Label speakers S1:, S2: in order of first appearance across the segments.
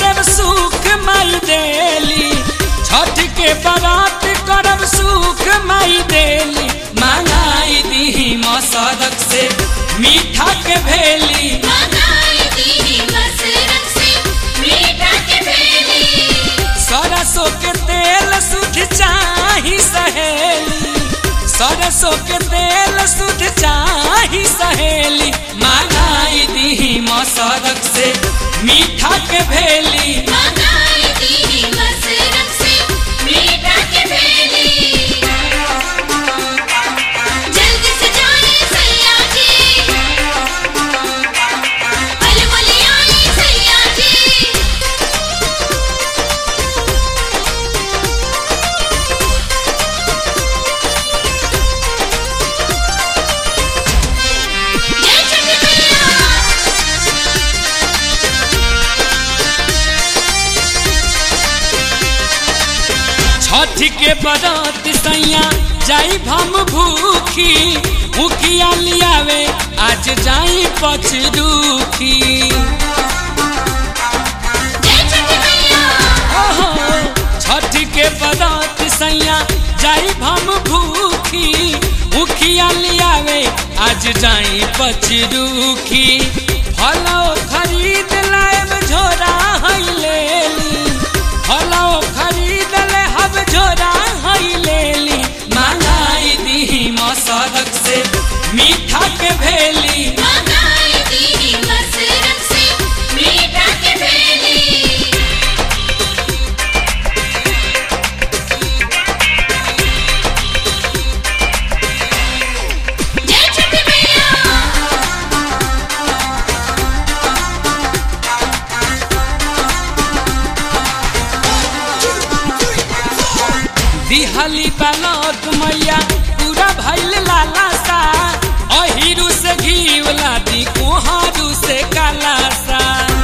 S1: करब सुख माई देली छठ के बरात करब सुख माई देली मांगाई दी मसरक से मीठा के भेली
S2: मंगाई दी मसरत से मीठा के भेली
S1: सरसों के तेल सुध चाही सहेली सरसों के तेल सुध चाही सहेली मांगाई दी मसरक से मीठा के भेली
S2: मंगाई दी मसरत से मीठा के भेली जल्दी से जाए सैया जी अलमली आई सैया जी जय छठी मैया
S1: छठ के बरात सैया जाई भम भूखी मुखिया लियावे आज जाई पचरूखी
S2: जय छठी मैया
S1: ओहो छठ के बरात सैया जाई भम भूखी मुखिया लियावे आज जाई पचरूखी फलो खरीद लाएब झोरा है लेली फलो खरीद ले हब झोरा है लेली मांगाई दी मसरक से मीठा के भेली
S2: मंगाई दी मसरत से मीठा के भेली जय छठी मैया
S1: दिहली बनत मैया पूरा भैल लाला सा अहिरू से घीव लादी कोहरू से काला सा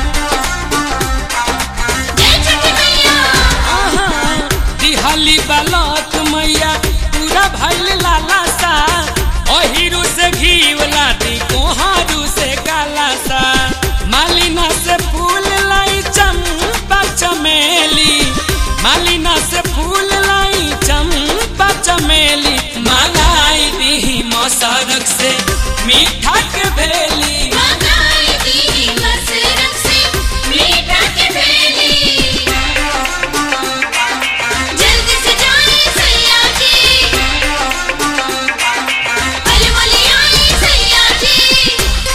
S2: जय छठी मैया
S1: आहा, दिहली बनत मैया पूरा भैल लाला सा अहिरू से घीव लादी कोहरू से काला सा मालिना से फूल लाई चंपा चमेली मालिना से फूल लाई चंपा चमेली मांगाई दी मसरक से मीठा के भेली
S2: मंगाई दी मसरत से मीठा के भेली जल्दी से जाए सैया जी अलमली आई सैया जी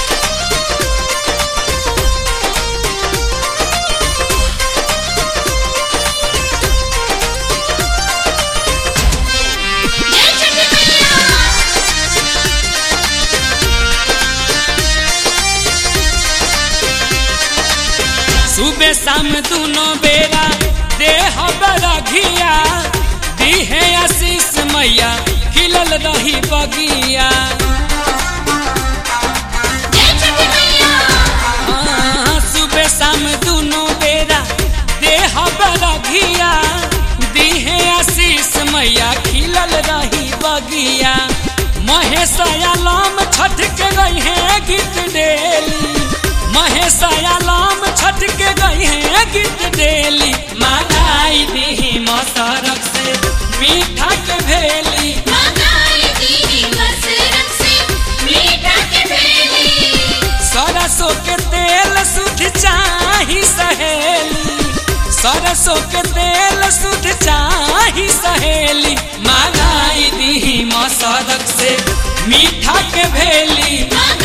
S2: जय छठी मैया
S1: सुबह शाम दोनों बेरा देह बरघिया दीहे आशीष मैया खिलल रही बगिया
S2: जय छठी मैया
S1: हाँ, सुबह शाम दोनों बेरा देह बरघिया दीहे आशीष मैया खिलल रही बगिया महेश आलम छठ के गई है गीत डेली महेश आलम छठ के गई है गीत डेली मांगाई दी मसरक से मीठा के भेली
S2: मंगाई दी मसरत से मीठा के भेली
S1: सरसों के तेल सुध चाही सहेली सरसों के तेल सुध चाही सहेली मांगाई दी मसरक से मीठा के भेली
S2: मंगाई